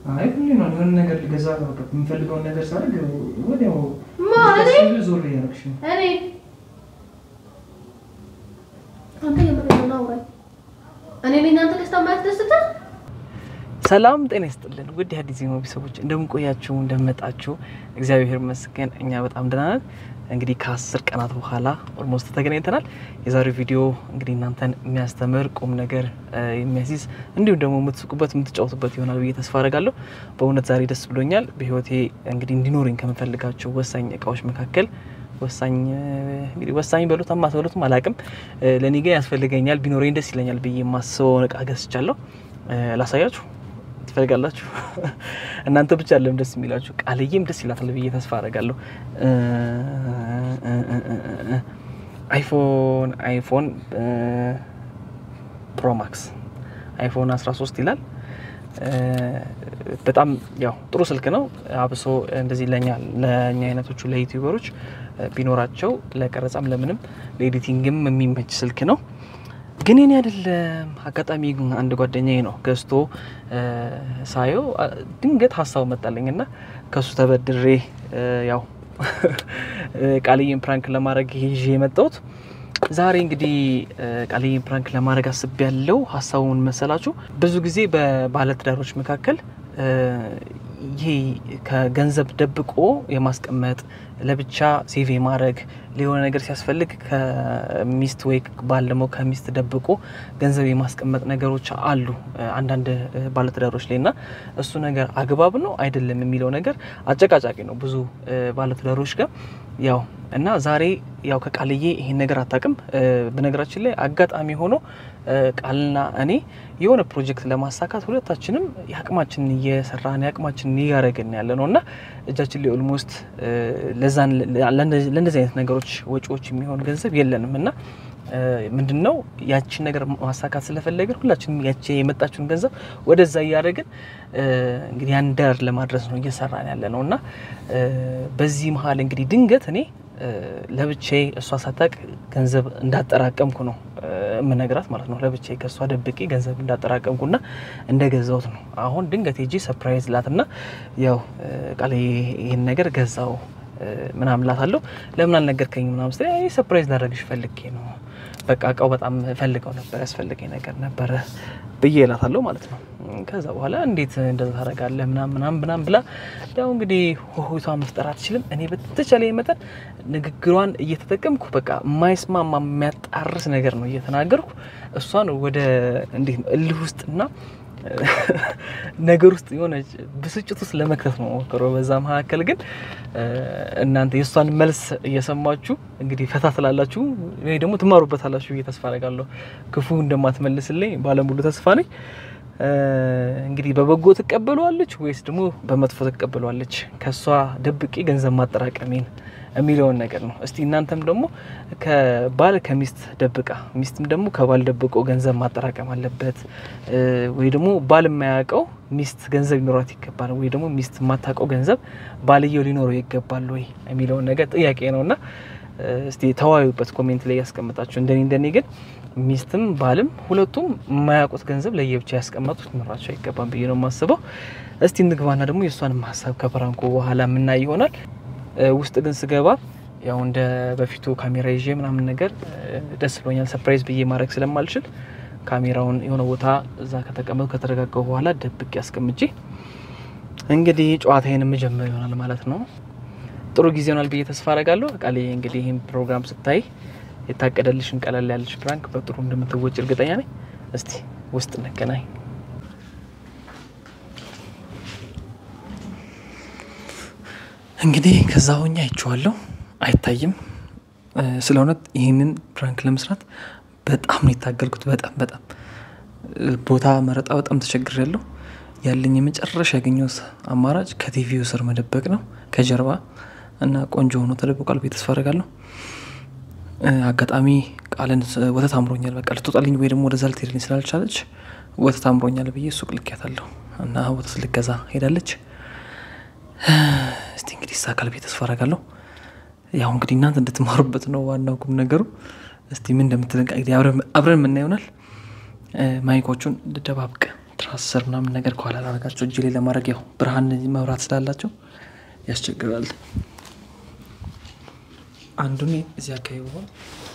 አይ ሁሌ ነው የሆነ ነገር ልገዛ የምፈልገውን ነገር ሳደርግ ወዲያው ማለቴ ዞር እያደረግሽ ነው። እኔ አንተ የምር ነው አውራኝ። እኔ ነኝ እናንተ ደስታ የማያስደስትህ? ሰላም ጤና ይስጥልን ውድ የአዲስ ዜማ ቤተሰቦች እንደምን ቆያችሁ? እንደመጣችሁ እግዚአብሔር ይመስገን እኛ በጣም ደህና ነን። እንግዲህ ከአስር ቀናት በኋላ ኦልሞስት ተገናኝተናል። የዛሬው ቪዲዮ እንግዲህ እናንተን የሚያስተምር ቁም ነገር እ የሚያስይዝ እንዲሁም ደግሞ የምትስቁበት የምትጫወቱበት ይሆናል ብዬ ተስፋ አደርጋለሁ። በእውነት ዛሬ ደስ ብሎኛል። በህይወቴ እንግዲህ እንዲኖረኝ ከምፈልጋቸው ወሳኝ እቃዎች መካከል ወሳኝ እ እንግዲህ ወሳኝ በሉት አማትበሉትም አላቅም ለእኔ ግን ያስፈልገኛል ቢኖረኝ ደስ ይለኛል ብዬ የማስበውን እቃ ገዝቻለሁ። እ ላሳያችሁ ትፈልጋላችሁ? እናንተ ብቻ አለም ደስ የሚላችሁ ቃልዬም ደስ ይላታል ብዬ ተስፋ አደርጋለሁ። እ እ እ እ እ አይፎን አይፎን ፕሮማክስ አይፎን 13 ይላል። እ በጣም ያው ጥሩ ስልክ ነው። አብሶ እንደዚህ ለኛ ለእኛ አይነቶቹ ለዩቲዩበሮች ቢኖራቸው ለቀረጻም ለምንም ለኤዲቲንግም የሚመች ስልክ ነው። ግን የኔ አይደለም። አጋጣሚ ግን አንድ ጓደኛዬ ነው ገዝቶ እ ሳየው አ- ድንገት ሀሳቡ መጣልኝ እና ከሱ ተበድሬ እ ያው እ ቃልዬን ፕራንክ ለማድረግ ይዤ የመጣሁት ዛሬ እንግዲህ እ ቃልዬን ፕራንክ ለማድረግ አስቤ ያለው ሀሳቡን መሰላችሁ ብዙ ጊዜ በባለትዳሮች መካከል እ ይሄ ከገንዘብ ደብቆ የማስቀመጥ ለብቻ ሴቭ የማድረግ ሊሆነ ነገር ሲያስፈልግ ከሚስት ወይ ባል ደግሞ ከሚስት ደብቆ ገንዘብ የማስቀመጥ ነገሮች አሉ እ አንዳንድ እ ባለትዳሮች ላይ እና እሱ ነገር አግባብ ነው አይደለም የሚለው ነገር አጨቃጫቂ ነው ብዙ እ ባለትዳሮች ጋር ያው እና ዛሬ ያው ከቃልዬ ይሄን ነገር አታውቅም። እ በነገራችን ላይ አጋጣሚ ሆኖ እ ቃልና እኔ የሆነ ፕሮጀክት ለማሳካት ሁለታችንም የአቅማችንን እየሰራን የአቅማችንን እያደረግን ያለ ነው እና እጃችን ላይ ኦልሞስት ለዛን ለእንደዚህ አይነት ነገሮች ወጪዎች የሚሆን ገንዘብ የለንም እና ምንድን ነው ያቺን ነገር ማሳካት ስለፈለግን ሁላችንም ያቺ የመጣችውን ገንዘብ ወደዛ እያደረግን እ እንግዲህ ያን ዳር ለማድረስ ነው እየሰራን ያለ ነው እና እ በዚህ መሀል እንግዲህ ድንገት እኔ እ ለብቻዬ እሷ ሳታቅ ገንዘብ እንዳጠራቀምኩ ነው እ የምነግራት ማለት ነው። ለብቻዬ ከእሷ ደብቄ ገንዘብ እንዳጠራቀምኩና እንደገዛሁት ነው። አሁን ድንገት ሄጄ ሰርፕራይዝ ላትና ያው እ ቃል ይህን ነገር ገዛው እ ምናምን ላታለሁ። ለምን አልነገርከኝ ምናምን ስትለኝ አይ ሰርፕራይዝ ላደርግሽ ፈልጌ ነው በቃ እቃው በጣም ፈልገው ነበር ያስፈልገኝ ነገር ነበረ ብዬ እላታለሁ ማለት ነው። ከዛ በኋላ እንዴት እንደዛ ታደርጋለህ ምናምን ምናምን ምናምን ብላ ያው እንግዲህ ሆሆታ መፍጠር አትችልም። እኔ በተቻለ መጠን ንግግሯን እየተጠቀምኩ በቃ የማይስማማ የሚያጣርስ ነገር ነው እየተናገርኩ እሷን ወደ እንዴት ነው እልህ ውስጥና ነገር ውስጥ የሆነ ብስጭት ውስጥ ለመክተት ነው ሞክረው። በዛ መካከል ግን እ እናንተ የእሷን መልስ እየሰማችሁ እንግዲህ ፈታ ትላላችሁ ወይ ደግሞ ትማሩበታላችሁ ብዬ ተስፋ አደርጋለሁ። ክፉ እንደማትመልስልኝ ባለሙሉ ተስፋ ነኝ። እ እንግዲህ በበጎ ትቀበሏለች ወይስ ደግሞ በመጥፎ ትቀበሏለች? ከእሷ ደብቄ ገንዘብ ማጠራቀሜን የሚለውን ነገር ነው። እስቲ እናንተም ደግሞ ከባል ከሚስት ደብቃ ሚስትም ደግሞ ከባል ደብቆ ገንዘብ ማጠራቀም አለበት እ ወይ ደግሞ ባል የማያውቀው ሚስት ገንዘብ ሊኖራት ይገባል ወይ ደግሞ ሚስት የማታውቀው ገንዘብ ባልየው ሊኖረው ይገባል ወይ የሚለውን ነገር ጥያቄ ነው እና እ እስቲ ተወያዩበት ኮሜንት ላይ ያስቀምጣችሁ። እንደኔ እንደኔ ግን ሚስትም ባልም ሁለቱም የማያውቁት ገንዘብ ለየብቻ ያስቀመጡት ሊኖራቸው አይገባም ብዬ ነው የማስበው። እስቲ እንግባና ደግሞ የእሷንም ሀሳብ ከፕራንኩ በኋላ የምናይ ይሆናል። እ ውስጥ ግን ስገባ ያው እንደ በፊቱ ካሜራ ይዤ ምናምን ነገር እ ደስ ብሎኛል። ሰርፕራይዝ ብዬ ማድረግ ስለማልችል ካሜራውን የሆነ ቦታ እዛ ከተቀመጡ ከተረጋጋው በኋላ ደብቄ አስቀምጬ እንግዲህ ጨዋታዬን የምጀምር ይሆናል ማለት ነው። ጥሩ ጊዜ ይሆናል ብዬ ተስፋ አረጋለሁ። ቃሌ እንግዲህ ይህን ፕሮግራም ስታይ የታቀደልሽን ቀለል ያለች ፕራንክ በጥሩ እንደምትወጭ እርግጠኛ ነኝ። እስቲ ውስጥ እንገናኝ። እንግዲህ ከዛ ሆኜ አይቼዋለሁ፣ አይታይም። እ ስለ እውነት ይህንን ፕራንክ ለመስራት በጣም ነው የታገልኩት። በጣም በጣም እ ቦታ መረጣ በጣም ተቸግሬያለሁ። ያለኝ የመጨረሻ ያገኘሁት አማራጭ ከቲቪው ስር መደበቅ ነው ከጀርባ እና ቆንጆ ሆኖ ተደብቋል ብዬ ተስፋ አደርጋለሁ። እ አጋጣሚ ቃልን ስ- ወተት አምሮኛል በቃ ልትወጣልኝ ወይ ደግሞ ወደዛ ልትሄድልኝ ስላልቻለች ወተት አምሮኛል ብዬ ሱቅ ልኬያታለሁ እና ወተት ልገዛ ሄዳለች። እስቲ እንግዲህ ይሳካል ብዬ ተስፋ አደርጋለሁ። ያው እንግዲህ እናንተ እንድትማሩበት ነው ዋናው ቁም ነገሩ። እስቲ ምን እንደምትለን እንግዲህ አብረን አብረን የምናየው ይሆናል። እ ማይኮቹን ልደባብቅ ትራስ ስር ምናምን ነገር ከኋላ ላረጋቸው እጅ ላይ ለማድረግ ያው ብርሃን መብራት ስላላቸው ያስቸግራል። አንዱን እዚህ አካባቢ ሆን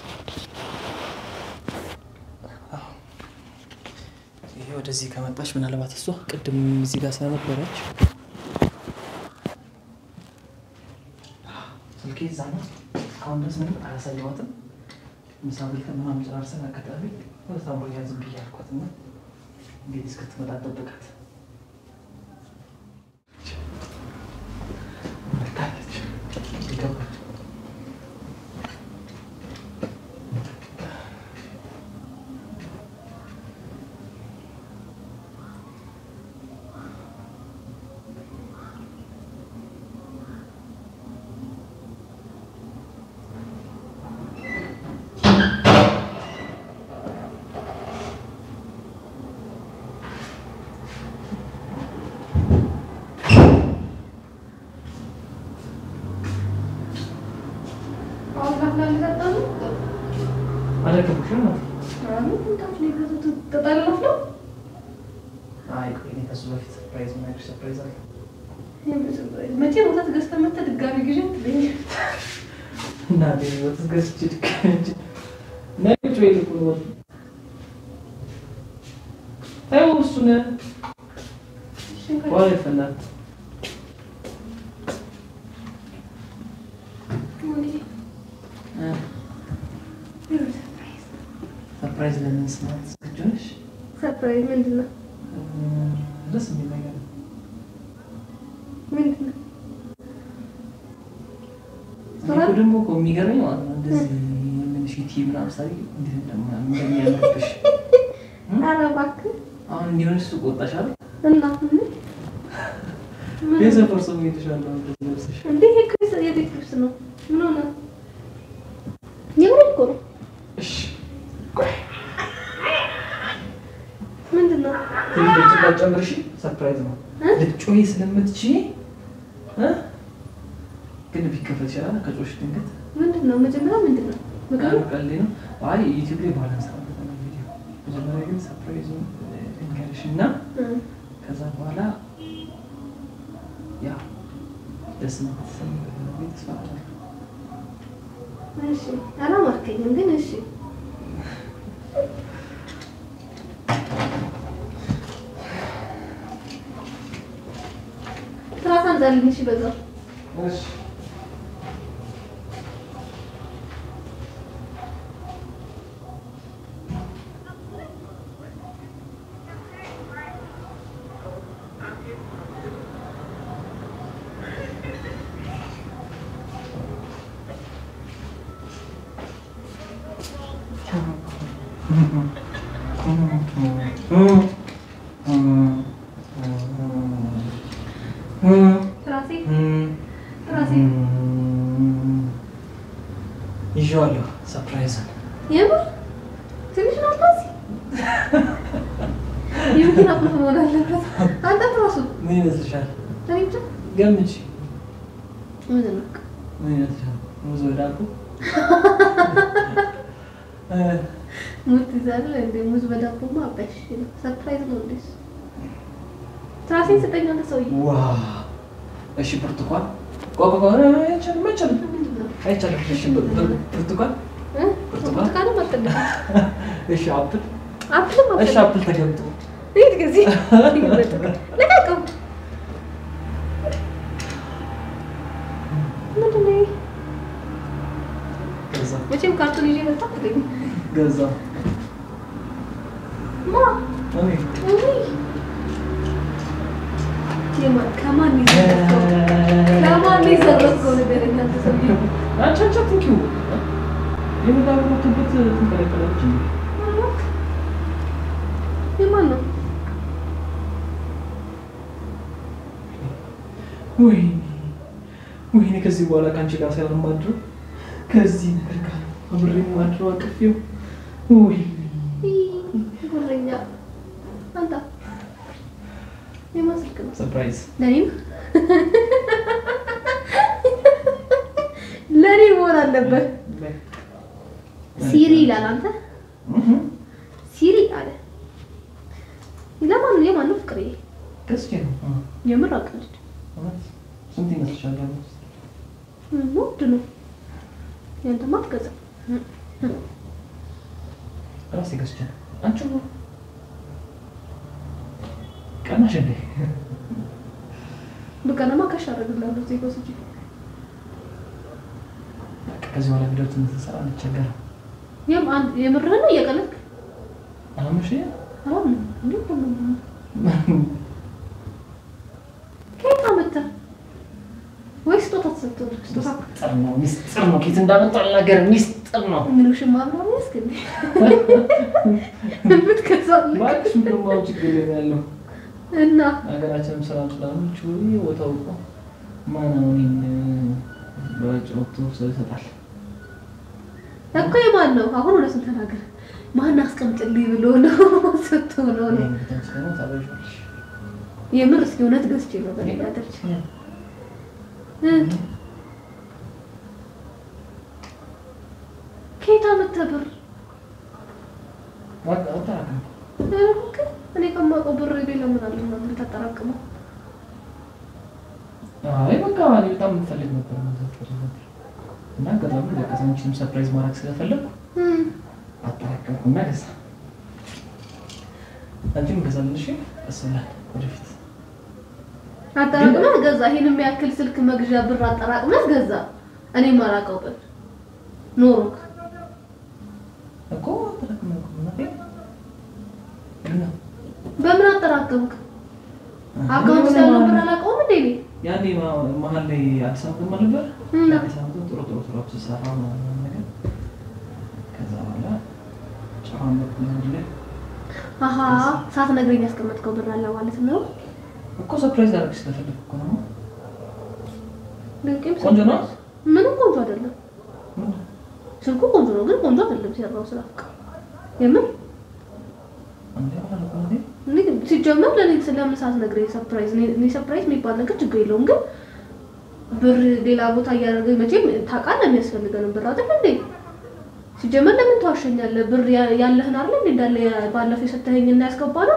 ይሄ ወደዚህ ከመጣች ምናልባት እሷ ቅድም እዚህ ጋር ስለነበረች ስልኬ እዛ ነው። እስካሁን ድረስ ምንም አላሳየኋትም። ምሳ በልተን ምናምን ጨራርሰን አጋጣሚ ወደ ታምሮ ዝም ብዬ አልኳት እና እንግዲህ እስክትመጣ ጠብቃት መታለች ገባች። አሁን ካፍላ ልጠጣ ነው። አልረከቡሽም ነው? አሁን ምንታችሁ ነው የገዛሁት? ትጠጣለህ ነው? አይ ቆይ እኔ ከሱ በፊት ሰርፕራይዝ የምነግርሽ ሰርፕራይዝ አለ። መቼ ወተት ገዝተህ መተህ ድጋሚ ግዢ ትለኛለህ? እና ወተት ገዝቼ ድጋሚ ነጭ ወይ ልቁ ነው ተይው እሱን በኋላ ይፈላል። ሰርፕራይዝ ለምን ስናት ዝግጁ ነሽ? ሰርፕራይዝ ምንድን ነው? ደስ የሚል ነገር ነው። ምንድን ነው? እኔ እኮ ደግሞ እኮ የሚገርመኝ ማለት ነው እንደዚህ ምንሽ ዩቲዩብ ምናምን ሳይ እንዴት እንደማ- እንደሚያምርብሽ ኧረ እባክህ አሁን እንዲሆንሽ ሱቅ ወጣሽ አይደል? እና ምን? ምን? የሰፈር ሰው እየተሻለ ነው እንደዚህ ለብሰሽ። እንዴ ይሄ እኮ የሰ- የቤት ልብስ ነው። ምን ሆነ? የምሬን እኮ ነው። እሺ ቆይ ምንድን ነው? ትንሽ ድምፅ እንዳትጨምርሽ፣ ሰርፕራይዝ ነው። እ? ልትጮሂ ስለምትችይ እ? ግን ቢከፈት ይችላል ከጮሽ ድንገት ምንድን ነው? መጀመሪያ ምንድን ነው? ምግብ ነው? ቀልዴ ነው። አይ ዩቲዩብ ላይ በኋላ እንሰራበታለን ቪዲዮ። መጀመሪያ ግን ሰርፕራይዙን ልንገርሽ እና እ። ከዛ በኋላ ያ ደስ ነው ከተሰማበት ነው ብዬ ተስፋ አደርጋለሁ። እሺ አላማርከኝም፣ ግን እሺ ትራስ አንዛልኝ። እሺ በዛው እሺ ትራሴ ትራሴ ይዤዋለሁ ሰርፕራይዝን የምር ትንሽ ነው ትራሴ የመኪና ቁልፍ መሆን አለበት። አንተ ትራሱ ምን ይመስልሻል? እኔ ብቻ ገምች። ምንድን ነው? ምን ይመስልሻል? ሙዝ በዳቦ እ፣ ሙዝ ትይዛለህ እንዴ? ሙዝ በዳቦማ አባሽ ነው። ሰርፕራይዝ ነው እንዴ? እሱ? ትራሴን ስጠኝ አንተ ሰውዬ። ዋ እሺ፣ ብርቱካን ቆይ ቆይ ቆይ፣ አይቻልም አይቻልም ምንድን ነው? አይቻልም። እሺ፣ ብር- ብር- ብርቱካን እ? ብርቱካንም አትፈልግም? እሺ፣ አፕል አፕልም እሺ፣ አትፈልግም? አፕል ተገብቶ ይሄድ ጊዜ ለቃቀው ምንድን ነው ይሄ? ገዛ መቼም ካርቶን ይዤ መጣ ትለኝ ገዛ ማ እኔ ውይ! የማ- ከማን የዘረፍከው? ከማን የዘረፍከው ንገረኝ አንተ ሰውዬ። አንቺ አንቺ አትንኪው የምታበረቱበት ትንቀለቀለች የማን ነው? ወይኔ ወይኔ ከዚህ በኋላ ከአንቺ ጋር ሳይሆን ማድረው ከዚህ ነገር ጋር አብሬ ማድረው አቅፌው ወይኔ ይህ ጉረኛ አንተ የማን ስልክ ነው? ሰርፕራይዝ ለኔም ለኔ መሆን አለበት። ሲሪ ይላል። አንተ ሲሪ አለ። ለማን ነው? የማን ማነው ፍቅርዬ? ገዝቼ ነው። እ፣ የምር አቀልድ እውነት ስንት ይመስልሻል? ያለው? ውድ ነው። ያንተማ አትገዛም። ራሴ ገዝቼ ነው። አንቺ ቀናሽ እንዴ? በቀለማ ከሽ አደርግልሃለሁ ዜጎ ስጅ በቃ ከዚህ በኋላ ቪዲዮ ስንሰራ አንቸገርም። የምርህን ነው እየቀለድክ አላመሽ አሁን እንዴት ነው ከየት አመጣህ? ወይ ስጦታ ተሰጥቶ ነው? ስጦታ ሚስጥር ነው፣ ሚስጥር ነው። ኬት እንዳመጣ ነገር ሚስጥር ነው። ምን ሽማ ምናምን ያስገኝ ብትገዛልህ እባክሽ ምንም አሁን ችግር የለም ያለው እና ሀገራችንም ሰላም ስላሉች ወይ ቦታው እኮ ማን አሁን ይህን በጭወቱ ሰው ይሰጣል። እኮ የማን ነው? አሁን እውነቱን ተናገር። ማን አስቀምጥልኝ ብሎ ነው ሰጥቶ ነው ነው? ይህን ደግሞ ታበዣለሽ። የምር እስኪ እውነት ገዝቼ ነው በሌላ ደረጃ እ ከየት አመጣህ ብር? በቃ አጠራቅም። ኧረ እባክህ እኔ ከማውቀው ብር ሌላ ምን አለ ምናምን ልታጠራቅመው? አይ በቃ እኔ በጣም የምፈልግ ነበር መግዛት ፈልግ ነበር እና አጋጣሚ በቃ አንቺንም ሰርፕራይዝ ማድረግ ስለፈለግኩ እም አጠራቀምኩና ገዛ። አንቺም እንገዛለን። እሺ ቀስ ብለን ወደፊት አጠራቅመህ ገዛ። ይሄን የሚያክል ስልክ መግዣ ብር አጠራቅመህ ገዛ። እኔ የማላውቀው ብር ኖሮክ እኮ አጠራቅመን እኮ እናቴ እና በምን አጠራቀምክ? አካውንት ውስጥ ያለው ብር አላውቀውም እንዴ እኔ? ያኔ ማ- መሀል ላይ አዲስ አበባ ነበር። እና አዲስ አበባ ጥሩ ጥሩ ስራ ስሰራ ምናምን ነገር ከዛ በኋላ ጨዋን በኩል ላይ አሀ ሳትነግረኝ ያስቀመጥከው ብር አለ ማለት ነው። እኮ ሰርፕራይዝ አደረግሽ ስለፈለግኩ እኮ ነው። ድንቅም ቆንጆ ነው? ምንም ቆንጆ አይደለም። ምንድን ነው? ስልኩ ቆንጆ ነው፣ ግን ቆንጆ አይደለም ሲያራው ስራ የምን እንዴ አላልኩም እንዴ? እኔ ሲጀመር ለኔ ስለምን ሳትነግረኝ ሰርፕራይዝ እኔ ሰርፕራይዝ የሚባል ነገር ችግር የለውም፣ ግን ብር ሌላ ቦታ እያደረገ መቼም ታውቃለህ የሚያስፈልገንን ብር አይደል እንዴ? ሲጀመር ለምን ተዋሸኛለህ? ብር ያ- ያለህን አይደል እንዴ እንዳለ ባለፈው የሰጠኸኝ እና ያስገባ ነው።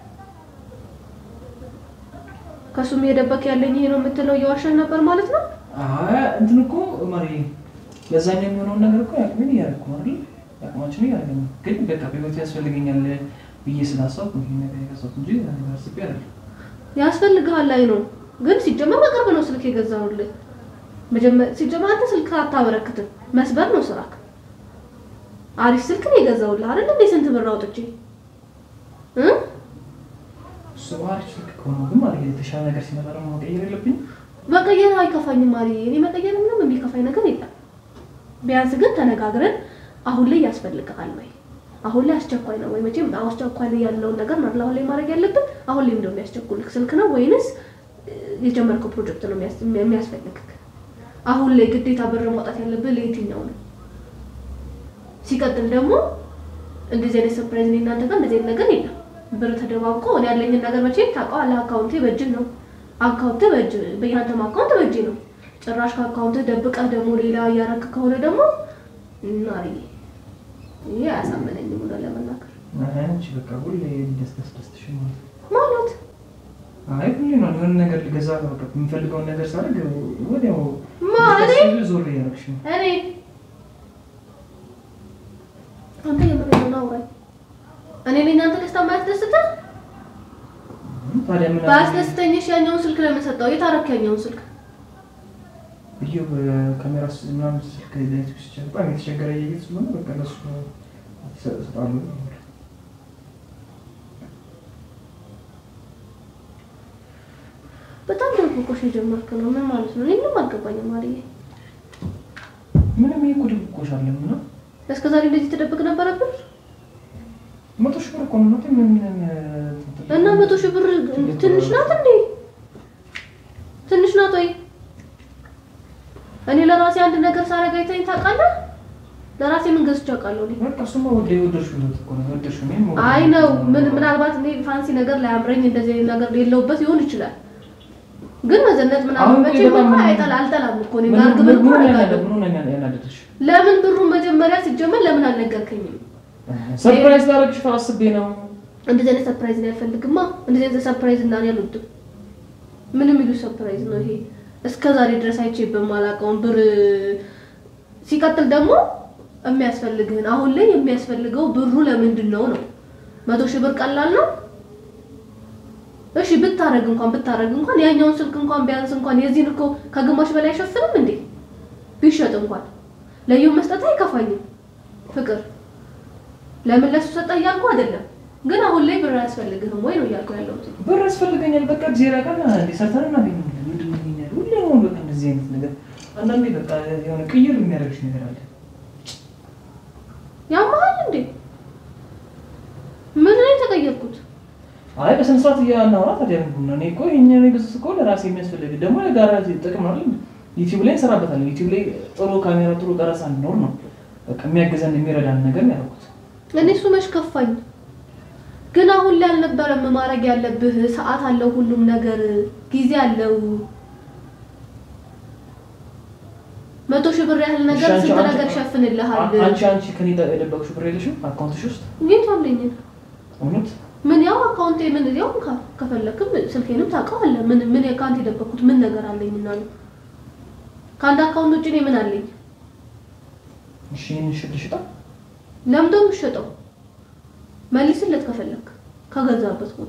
ከሱም የደበክ ያለኝ ይሄ ነው የምትለው እየዋሸን ነበር ማለት ነው። አይ እንትን እኮ ማሪ ለዛኛው የሚሆነውን ነገር እኮ ያቅሜን እያደረኩ ነው አይደል? ያቅማችን እያደረግን ነው። ግን በቃ በህይወት ያስፈልገኛል ብዬ ስላሰብኩ ይሄን ነገር የገዛሁት እንጂ ሌላ ነገር አስቤ አይደለም። ያስፈልግሃል ላይ ነው ግን ሲጀመር በቅርብ ነው ስልክ የገዛሁልህ። መጀመር ሲጀመር አንተ ስልክ አታበረክትም፣ መስበር ነው ስራክ። አሪፍ ስልክ ነው የገዛሁልህ አይደል እንዴ? ስንት ብር አውጥቼ እ እሱ አሪፍ ስልክ ከሆነ ግን ማለት የተሻለ ነገር ሲመጣ ደግሞ መቀየር የለብኝም። መቀየር አይከፋኝም ማሪ። እኔ መቀየር ምንም የሚከፋኝ ነገር የለም። ቢያንስ ግን ተነጋግረን አሁን ላይ ያስፈልግሃል ወይ አሁን ላይ አስቸኳይ ነው ወይ? መቼም አስቸኳይ ላይ ያለውን ነገር ነው አይደል አሁን ላይ ማድረግ ያለብን። አሁን ላይ እንደው የሚያስቸኩልክ ስልክ ነው ወይንስ እ፣ የጀመርከው ፕሮጀክት ነው የሚያስ- የሚያስፈልግክ? አሁን ላይ ግዴታ ብር ማውጣት ያለብን ለየትኛው ነው? ሲቀጥል ደግሞ እንደዚህ አይነት ሰርፕራይዝ እኔ እናንተ ጋር እንደዚህ አይነት ነገር የለም። ብር ተደባብቆ እኔ ያለኝን ነገር መቼም ታውቀዋለህ። አካውንቴ በእጅ ነው አካውንት በእጅ በያንተም አካውንት በእጅ ነው። ጭራሽ ከአካውንት ደብቀህ ደግሞ ሌላ እያረክ ከሆነ ደግሞ እናሪ ይሄ አያሳመነኝም ብሎ ለመናገር አይ አንቺ በቃ ሁሌ እንዲያስደስደስትሽ ማለት ነው። ማለት አይ ሁሌ ነው የሆነ ነገር ልገዛ ነው በቃ የምፈልገውን ነገር ሳደርግ ወዲያው ማ እኔ ልታስቢው ዞር እያደረግሽ ነው። እኔ አንተ የምሬን ነው አውራኝ። እኔ ነኝ አንተ ደስታ የማያስደስትህ? ታዲያ ምን ባያስደስተኝሽ ያኛውን ስልክ ለምን ሰጠው? የት አደረክ ያኛውን ስልክ? ብዬ በካሜራ ስ- ምናምን ስልክ ላይ ሲቸገር በጣም የተቸገረ እያየት ስለሆነ በቃ ለሱ ይሰጣሉ። በጣም ድብቆሽ የጀመርክ ነው። ምን ማለት ነው? እኔ ምንም አልገባኝም ማለዬ። ምንም ይሄ እኮ ድብቆሽ አለም ነው። እስከ ዛሬ እንደዚህ ትደብቅ ነበረብን መቶ ሺህ ብር እኮ ነው እናቴ፣ ምን ምን እና መቶ ሺህ ብር ትንሽ ናት እንዴ? ትንሽ ናት ወይ? እኔ ለራሴ አንድ ነገር ሳረግ አይተኸኝ ታውቃለህ? ለራሴ ምን ገዝቼ አውቃለሁ እኔ? በቃ እሱማ ወደ የወደድሽው ህይወት እኮ ነው የወደድሽው። እኔም ወደ- አይ ነው ምን ምናልባት እኔ ፋንሲ ነገር ላያምረኝ እንደዚህ አይነት ነገር የለውበት ይሆን ይችላል። ግን መዘነጥ ምናምን አሁን መቼ በጣም እኮ ምን- አይጠላ አልጠላም እኮ እኔ ምን- ጋር ግብር እኮ ምን ሆነ አደርጋለሁ። ያናደ- ምን ሆነ ያና- ያናደደሽ? ለምን ብሩን መጀመሪያ ሲጀመር ለምን አልነገርከኝም? ሰርፕራይዝ ላደርግሽ አስቤ ነው። እንደዚህ አይነት ሰርፕራይዝ ነው ያልፈልግማ። እንደዚህ አይነት ሰርፕራይዝ እና እኔ አልወድም። ምን የሚሉ ሰርፕራይዝ ነው ይሄ? እስከ ዛሬ ድረስ አይቼ በማላውቀውን ብር ሲቀጥል ደግሞ የሚያስፈልግህን አሁን ላይ የሚያስፈልገው ብሩ ለምንድን ነው ነው? መቶ ሺህ ብር ቀላል ነው? እሺ ብታረግ እንኳን ብታረግ እንኳን ያኛውን ስልክ እንኳን ቢያንስ እንኳን የዚህን እኮ ከግማሽ በላይ አይሸፍንም እንዴ? ቢሸጥ እንኳን ለየው መስጠት አይከፋኝም። ፍቅር ለምን ለሱ ሰጠ እያልኩ አይደለም፣ ግን አሁን ላይ ብር አያስፈልግህም ወይ ነው እያልኩ ያለሁት። ብር ያስፈልገኛል። በቃ ጊዜ ቀን ሰርተን እናገኛለን። ምንድን ነው ይሄን ያህል? ሁሌ ነው በቃ እንደዚህ አይነት ነገር። አንዳንዴ በቃ የሆነ ቅይር የሚያደርግሽ ነገር አለ። ያማል እንዴ? ምን ላይ ተቀየርኩት? አይ በስነ ስርዓት እያናወራ ታዲያ ምንድን ነው? እኔ እኮ ይሄኛው የገዛሁት እኮ ለራሴ የሚያስፈልግ ደግሞ ለጋራ ጥቅም አይደል? ዩቲዩብ ላይ እንሰራበታለን። ዩቲዩብ ላይ ጥሩ ካሜራ፣ ጥሩ ቀረጻ እንዲኖር ነው በቃ የሚያገዘን የሚረዳን ነገር ነው ያደረኩት። እኔ እሱ መች ከፋኝ። ግን አሁን ላይ አልነበረም ማድረግ ያለብህ። ሰዓት አለው፣ ሁሉም ነገር ጊዜ አለው። መቶ ሺህ ብር ያህል ነገር እሺ፣ አንቺ- ስንት አንቺ- ነገር ይሸፍንልሃል። አንቺ አንቺ ከኔ የደበቅሽው ብር የለሽም አካውንትሽ ውስጥ የት አለኝ? እውነት? ምን ያው አካውንቴ ምን ያው ከ- ከፈለክም ስልኬንም ታውቀዋለህ። ምን ምን ከአንተ የደበኩት ምን ነገር አለኝ እና ነው? ከአንድ አካውንት ውጭ እኔ ምን አለኝ? እሺ ይህን ሽጥ ሽጣ ለምዶ የምትሸጠው መልስለት ከፈለክ ከገዛበት ቦታ።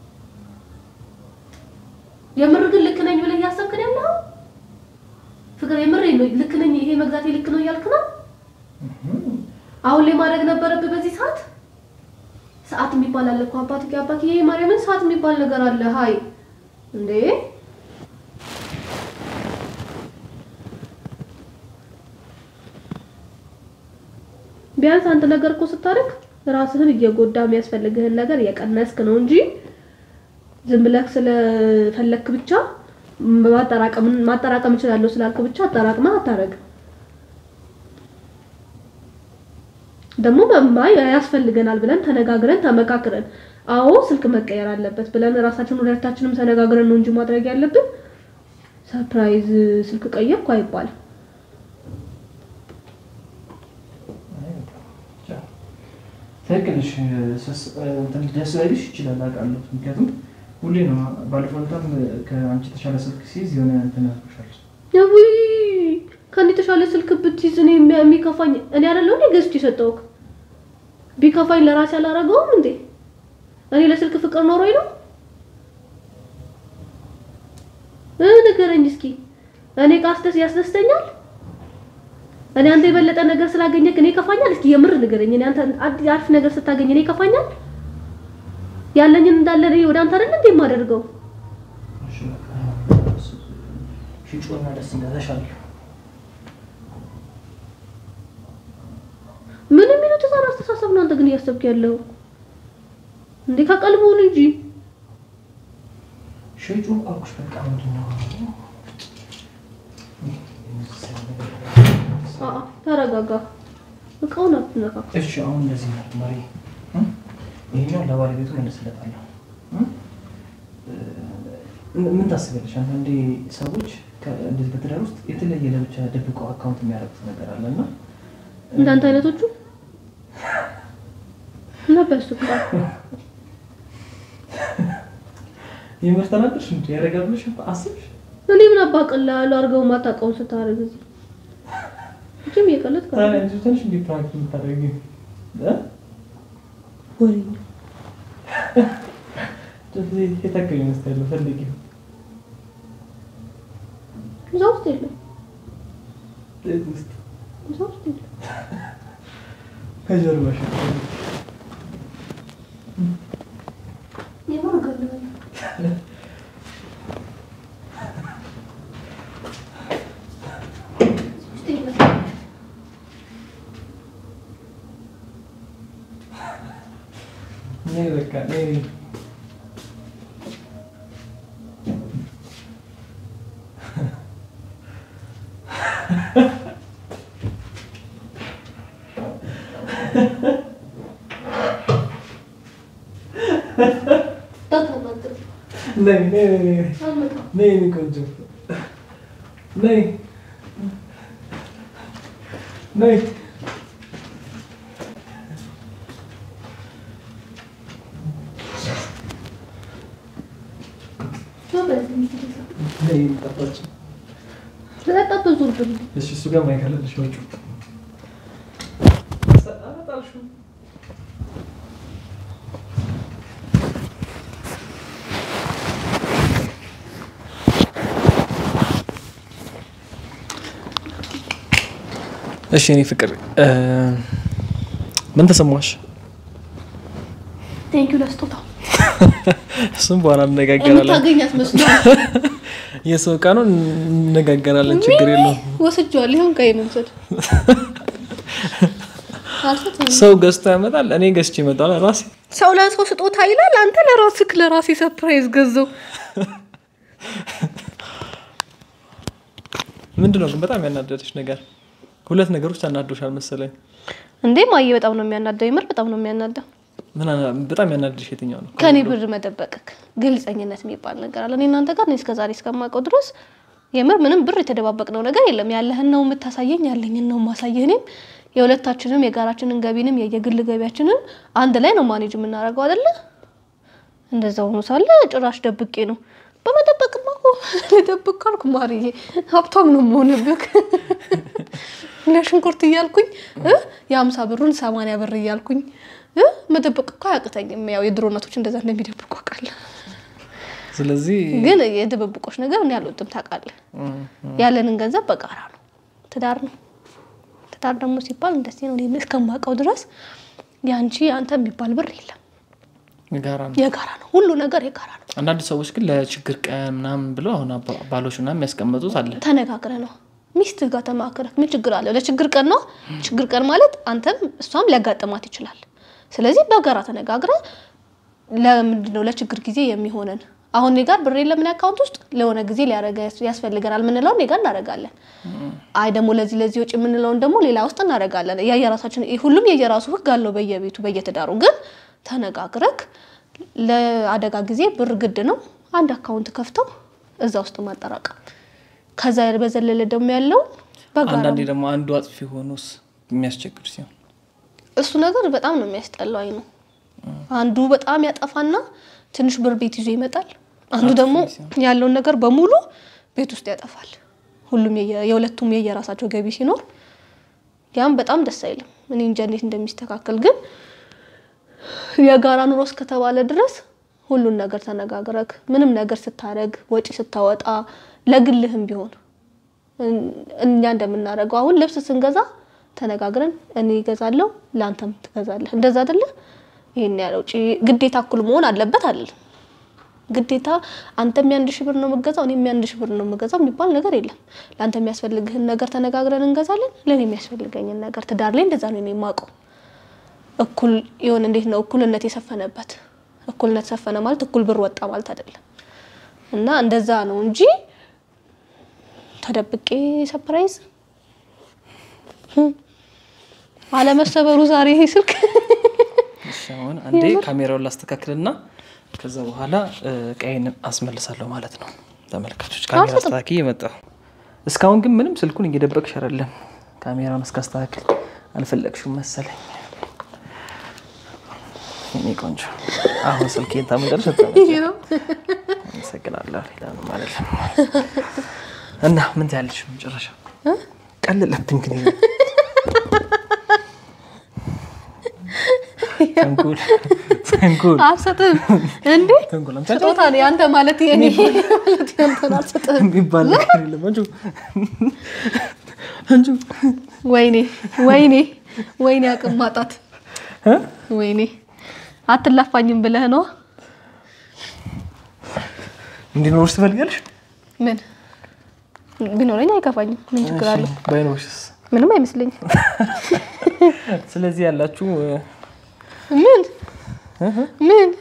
የምር ግን ልክ ነኝ ብለህ እያሰብክ ነው ያለኸው? ፍቅር የምር ልክ ነኝ ይሄ መግዛቴ ልክ ነው እያልክ ነው? አሁን ላይ ማድረግ ነበረብህ በዚህ ሰዓት። ሰዓት የሚባል አለ እኮ አባት አባት ይሄ ማርያምን ሰዓት የሚባል ነገር አለ። ሀይ እንዴ ቢያንስ አንድ ነገር እኮ ስታደርግ ራስህን እየጎዳ የሚያስፈልግህን ነገር እየቀነስክ ነው እንጂ ዝም ብለህ ስለፈለክ ብቻ ማጠራቀም ማጠራቀም እችላለሁ ስላልክ ብቻ አጠራቅመህ አታረግም። ደግሞ መማይ ያስፈልገናል ብለን ተነጋግረን ተመካክረን አዎ ስልክ መቀየር አለበት ብለን ራሳችን ሁለታችንም ተነጋግረን ነው እንጂ ማድረግ ያለብን ሰርፕራይዝ ስልክ ቀየርኩ አይባልም። ትክክል ነሽ። ስስ- እንትን ደስ ላይልሽ ይችላል አውቃለሁ። ምክንያቱም ሁሌ ነው ባለፈው ዕለታም ከአንቺ የተሻለ ስልክ ሲይዝ የሆነ እንትን ያልኩሻል። ውይ ከኔ የተሻለ ስልክ ብትይዝ እኔ የሚ- የሚከፋኝ እኔ አይደለሁ እንዴ ገዝቼ የሰጠሁህ? ቢከፋኝ ለራሴ አላረገውም እንዴ? እኔ ለስልክ ፍቅር ኖሮኝ ነው? እ ንገረኝ እስኪ እኔ ካስደስ ያስደስተኛል? እኔ አንተ የበለጠ ነገር ስላገኘክ እኔ ይከፋኛል? እስኪ የምር ንገረኝ። እኔ አንተ አድ- አሪፍ ነገር ስታገኝ እኔ ይከፋኛል? ያለኝን እንዳለ እኔ ወደ አንተ አይደል እንዴ የማደርገው? እሺ፣ በቃ ሽጮና ደስ እንዳለሻል። ምን የሚሉት ህፃን አስተሳሰብ ነው አንተ ግን እያሰብክ ያለው እንዴ? ከቀልቡን እንጂ ሽጩ አልኩሽ። በቃ ምንድን ነው አአ ተረጋጋ። እቃውን አትነካካ። እሺ አሁን እንደዚህ ነው ማሪ፣ ይሄኛው ለባለቤቱ መልስለታለሁ። ምን ታስቢያለሽ? አንዳንዴ ሰዎች ከ- እንደዚህ በትዳር ውስጥ የተለየ ለብቻ ደብቀው አካውንት የሚያደርጉት ነገር አለ እና እንዳንተ አይነቶቹ ነበር ሱቃ የምር ተናገርሽ እንዴ? ያደርጋል ብለሽ አስብሽ? እኔ ምን አባቀላለሁ አድርገው ማታውቀውን ስታደርግ እዚህ እጅም እየቀለድክ ታዲያ እንጂ ትንሽ እንዴ ፕራንክ የምታደርጊው እ? ወሬኛ እንደዚህ የታከለ ይመስላል ፈልጊው እዛ ውስጥ የለም ቤት ውስጥ እዛ ውስጥ የለም ከጀርባሽ የምር እገልሃለሁ ውስጥ የለም ነይ በቃ ነይ እንዳታናግር ነይ ነይ ነይ ነይ አልመጣም ነይ የኔ ቆንጆ ነይ ነይ ስለጠጡ ዙርብን እሺ እሱ ጋር ማይከለልሽ ወጪ እሺ እኔ ፍቅር ምን ተሰማሽ? ቴንኪዩ ለስጦታው እሱም በኋላ እንነጋገራለን። የምታገኛት መስሎኝ የሰው ዕቃ ነው፣ እንነጋገራለን። ችግር የለውም። ወስጄዋለሁ። ይሁን ቀይ ነው ውሰድ። አልሰጥም። ሰው ገዝቶ ያመጣል፣ እኔ ገዝቼ እመጣለሁ ራሴ። ሰው ለሰው ስጦታ ይላል። አንተ ለራስህ ለራሴ ሰርፕራይዝ ገዛው። ምንድን ነው ግን በጣም ያናደደች ነገር? ሁለት ነገሮች አናዶሻል መሰለኝ። እንዴ ማየ በጣም ነው የሚያናደው። የምር በጣም ነው የሚያናደው። ምን አና- በጣም ያናደደሽ የትኛው ነው? ከኔ ብር መደበቅክ ግልጸኝነት የሚባል ነገር አለ። እኔ እናንተ ጋር እኔ እስከዛሬ እስከማውቀው ድረስ የምር ምንም ብር የተደባበቅነው ነገር የለም። ያለህን ነው የምታሳየኝ፣ ያለኝን ነው ማሳየህ። እኔም የሁለታችንም የጋራችንን ገቢንም የየግል ገቢያችንን አንድ ላይ ነው ማኔጅ የምናደርገው አይደለ? እንደዛ ሆኖ ሳለ ጭራሽ ደብቄ ነው በመደበቅማ እኮ ልደብቅ ካልኩ ማርዬ ሀብታም ነው መሆንብክ ለሽንኩርት እያልኩኝ እ የሀምሳ ብሩን ሰማንያ ብር እያልኩኝ እ መደበቅ እኮ አያቅተኝም። ያው የድሮ እናቶች እንደዛ እንደሚደብቁ አውቃለሁ። ስለዚህ ግን የድብብቆች ነገር እኔ አልወድም። ታውቃለህ፣ ያለንን ገንዘብ በጋራ ነው። ትዳር ነው። ትዳር ደግሞ ሲባል እንደዚህ ነው። እኔ እስከማውቀው ድረስ ያንቺ አንተ የሚባል ብር የለም። ጋራ ነው። የጋራ ነው። ሁሉ ነገር የጋራ ነው። አንዳንድ ሰዎች ግን ለችግር ቀን ምናምን ብለው አሁን አባ- ባሎች ምናምን የሚያስቀምጡት አለ። ተነጋግረ ነው ሚስት ጋር ተማክረህ ምን ችግር አለው? ለችግር ቀን ነው። ችግር ቀን ማለት አንተም እሷም ሊያጋጥማት ይችላል። ስለዚህ በጋራ ተነጋግረ ለምንድን ነው ለችግር ጊዜ የሚሆነን አሁን እኔ ጋር ብር የለም እኔ አካውንት ውስጥ ለሆነ ጊዜ ሊያረገ ያስፈልገናል የምንለው እኔ ጋር እናደርጋለን። አይ ደግሞ ለዚህ ለዚህ ወጪ የምንለውን ደግሞ ሌላ ውስጥ እናደርጋለን። የየራሳችን ሁሉም የየራሱ ህግ አለው በየቤቱ በየትዳሩ። ግን ተነጋግረክ ለአደጋ ጊዜ ብር ግድ ነው አንድ አካውንት ከፍተው እዛ ውስጥ ማጠራቀም ከዛ በዘለለ ደግሞ ያለው በጋራ አንዳንዴ ደግሞ አንዱ አጥፊ ሆኖስ የሚያስቸግር ሲሆን እሱ ነገር በጣም ነው የሚያስጠላው። አይ ነው አንዱ በጣም ያጠፋና ትንሽ ብር ቤት ይዞ ይመጣል። አንዱ ደግሞ ያለውን ነገር በሙሉ ቤት ውስጥ ያጠፋል። ሁሉም የየ- የሁለቱም የየራሳቸው ገቢ ሲኖር ያም በጣም ደስ አይልም። እኔ እንጃ እንዴት እንደሚስተካከል ግን የጋራ ኑሮ እስከተባለ ድረስ ሁሉን ነገር ተነጋግረክ ምንም ነገር ስታደርግ ወጪ ስታወጣ ለግልህም ቢሆን እኛ እንደምናደርገው አሁን ልብስ ስንገዛ ተነጋግረን እኔ እገዛለሁ ለአንተም ትገዛለህ። እንደዛ አይደለ? ይሄን ያለው ውጪ ግዴታ እኩል መሆን አለበት አይደለም። ግዴታ አንተም የአንድ ሺህ ብር ነው የምገዛው እኔም የአንድ ሺህ ብር ነው የምገዛው የሚባል ነገር የለም። ለአንተ የሚያስፈልግህን ነገር ተነጋግረን እንገዛለን፣ ለእኔ የሚያስፈልገኝን ነገር። ትዳር ላይ እንደዛ ነው እኔ የማውቀው። እኩል የሆነ እንዴት ነው እኩልነት የሰፈነበት። እኩልነት ሰፈነ ማለት እኩል ብር ወጣ ማለት አይደለም። እና እንደዛ ነው እንጂ ተደብቄ ሰፕራይዝ አለመሰበሩ ዛሬ ይሄ ስልክ እሺ፣ አሁን አንዴ ካሜራውን ላስተካክልና ከዛ በኋላ እ፣ ቀይን አስመልሳለሁ ማለት ነው። ተመልካቾች ካሜራ አልሰጥም። አስተካክዬ የመጣሁ እስካሁን ግን ምንም ስልኩን እየደበቅሽ አይደለም። ካሜራውን እስካስተካክል አልፈለግሽም መሰለኝ። የኔ ቆንጆ አሁን ስልኬን ታመንደርሽ ነው። አመሰግናለሁ። ሌላ ነው ማለት ነው። እና ምን ትያለሽ? መጨረሻ ቀለለብኝ ግን ይሄ ተንኮል ተንኮል አልሰጥም እንዴ ተንኮል አምቻ ስጦታ ነው ያንተ ማለት የኔ ማለት ያንተን አልሰጥም። የሚባል ነገር የለም። አንቺ አንቺ ወይኔ ወይኔ ወይኔ አቅም ማጣት እ? ወይኔ አትላፋኝም ብለህ ነው እንዲኖርሽ ትፈልጋለሽ? ምን ቢኖረኝ አይከፋኝም። ምን ችግር አለው? እሺ፣ ባይኖርሽስ? ምንም አይመስለኝም። ስለዚህ ያላችሁ ምን ምን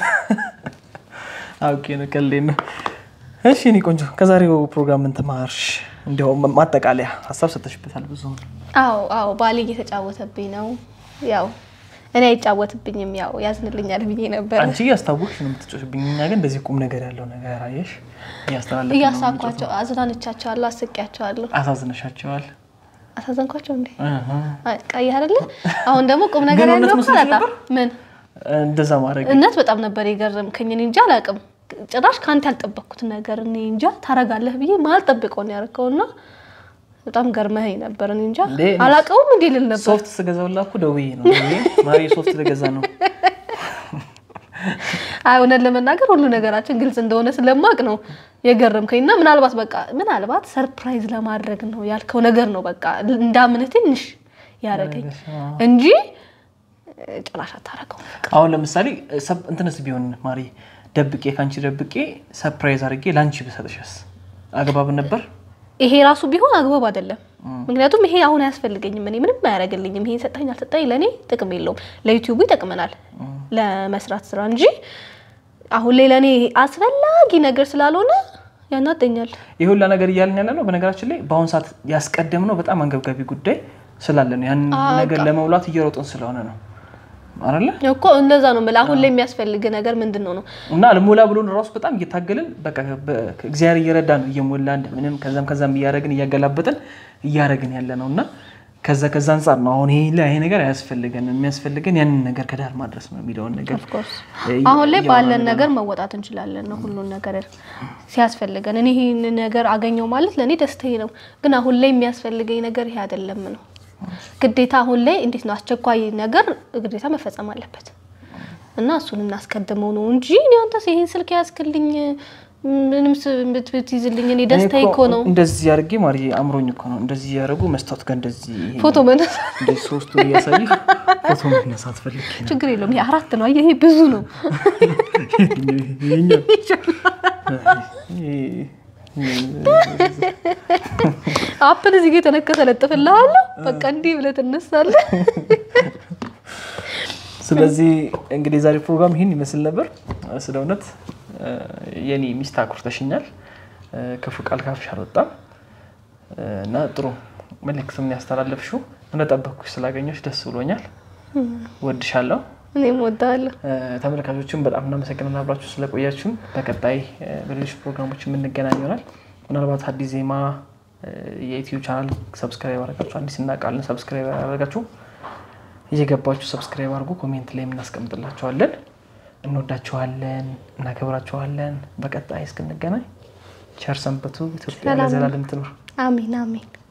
አውቄ ነው ቀልዴን ነው። እሺ እኔ ቆንጆ ከዛሬው ፕሮግራም ምን ተማርሽ? እንዲያውም ማጠቃለያ ሀሳብ ሰጥተሽበታል ብዙ አዎ አዎ ባሌ እየተጫወተብኝ ነው። ያው እኔ አይጫወትብኝም፣ ያው ያዝንልኛል ብዬ ነበር አንቺ እያስታወቅሽ ነው የምትጮሽብኝ። እኛ ግን እንደዚህ ቁም ነገር ያለው ነገር አየሽ እያስተላለፍን ነው እያሳኳቸው አዝናንቻቸዋለሁ፣ አስቄያቸዋለሁ። አሳዝነሻቸዋል። አሳዘንኳቸው እንዴ? እህ። ቀይ አይደለ? አሁን ደግሞ ቁም ነገር ግን እውነት ያለው እኮ መስሎሽ አላጣም። ነበር? ምን እንደዛ ማድረግ እነት በጣም ነበር የገረምከኝ። እኔ እንጂ አላውቅም። ጭራሽ ከአንተ ያልጠበቅኩት ነገር እኔ እንጃ ታረጋለህ ብዬ ማልጠብቀው ነው ያደረከውና በጣም ገርመኸኝ ነበር። እኔ እንጃ እንዴ፣ እኔ አላቀውም እንዴ ልል ነበር። ሶፍት ስገዛውላ እኮ ደውዬ ነው ደውዬ ማሪ ሶፍት ልገዛ ነው አይ እውነት ለመናገር ሁሉ ነገራችን ግልጽ እንደሆነ ስለማቅ ነው የገረምከኝ እና ምናልባት በቃ ምናልባት ሰርፕራይዝ ለማድረግ ነው ያልከው ነገር ነው በቃ እንዳምንህ ትንሽ ያደረገኝ እንጂ እ፣ ጭራሽ አታረገው። አሁን ለምሳሌ ሰብ- እንትንስ ቢሆን ማሪ ደብቄ ከአንቺ ደብቄ ሰርፕራይዝ አድርጌ ለአንቺ ብሰጥሽስ አግባብ ነበር? ይሄ ራሱ ቢሆን አግባብ አይደለም። ምክንያቱም ይሄ አሁን አያስፈልገኝም፣ እኔ ምንም አያደርግልኝም። ይሄ ሰጠኝ አልሰጠኝ ለእኔ ጥቅም የለውም። ለዩቲዩቡ ይጠቅመናል ለመስራት ስራ እንጂ አሁን ላይ ለእኔ አስፈላጊ ነገር ስላልሆነ ያናጠኛል። ይህ ሁላ ነገር እያልን ያለ ነው። በነገራችን ላይ በአሁኑ ሰዓት ያስቀደምነው በጣም አንገብጋቢ ጉዳይ ስላለ ነው። ያንን ነገር ለመሙላት እየሮጥን ስለሆነ ነው አይደለ? እኮ እንደዛ ነው የምልህ። አሁን ላይ የሚያስፈልግ ነገር ምንድን ነው ነው እና ልሞላ ብሎን ራሱ በጣም እየታገልን በቃ በ- እግዚአብሔር እየረዳ ነው እየሞላ እንደምንም ከዛም ከዛም እያደረግን እያገላበጥን እያደረግን ያለ ነው እና ከዛ ከዛ አንጻር ነው አሁን ይሄ ላይ ይሄ ነገር አያስፈልገን የሚያስፈልገን ያንን ነገር ከዳር ማድረስ ነው የሚለውን ነገር ኦፍኮርስ እ- አሁን ላይ እያወራን ባለን ያለ ነው። ነገር መወጣት እንችላለን ነው ሁሉን ነገር ሲያስፈልገን። እኔ ይህን ነገር አገኘው ማለት ለእኔ ደስታዬ ነው። ግን አሁን ላይ የሚያስፈልገኝ ነገር ይሄ አይደለም ነው ግዴታ። አሁን ላይ እንዴት ነው አስቸኳይ ነገር ግዴታ መፈጸም አለበት እና እሱን እናስቀድመው ነው እንጂ እኔ አንተስ ይሄን ስልክ ያዝክልኝ ምንም ስ- ብት- ብትይዝልኝ እኔ ደስታዬ እኮ ነው። እንደዚህ አድርጌ ማሪ አምሮኝ እኮ ነው እንደዚህ ያደረጉ መስታወት ጋር እንደዚህ ይሄ ፎቶ መነሳ እንደዚህ ሶስቱን እያሳዩ ፎቶ መነሳት ፈልጌ ነው። ችግር የለውም። ይሄ አራት ነው። አየህ ይሄ ብዙ ነው። ይሄኛው አፕል እዚህ ጋር የተነከሰ ለጥፍልሃለሁ። በቃ እንዲህ ብለህ ትነሳለህ። ስለዚህ እንግዲህ የዛሬ ፕሮግራም ይህን ይመስል ነበር። ስለ እውነት የኔ ሚስት አኩርተሽኛል። ክፉ ቃል ካፍሽ አልወጣም እና ጥሩ መልእክትም ያስተላለፍሽው እንደጠበቅኩሽ ስላገኘሽ ደስ ብሎኛል። ወድሻለሁ። እኔም እወድሃለሁ። ተመልካቾችን በጣም እናመሰግናለን አብራችሁ ስለቆያችሁን። በቀጣይ በሌሎች ፕሮግራሞች የምንገናኝ ይሆናል። ምናልባት አዲስ ዜማ የዩቲዩብ ቻናል ሰብስክራይብ አድርጋችሁ አዲስ እናውቃለን ሰብስክራይብ አድርጋችሁ እየገባችሁ ሰብስክራይብ አድርጉ። ኮሜንት ላይ የምናስቀምጥላችኋለን። እንወዳችኋለን፣ እናከብራችኋለን። በቀጣይ እስክንገናኝ ቸር ሰንብቱ። ኢትዮጵያ ሰላም ለዘላለም ትኑር። አሜን አሜን።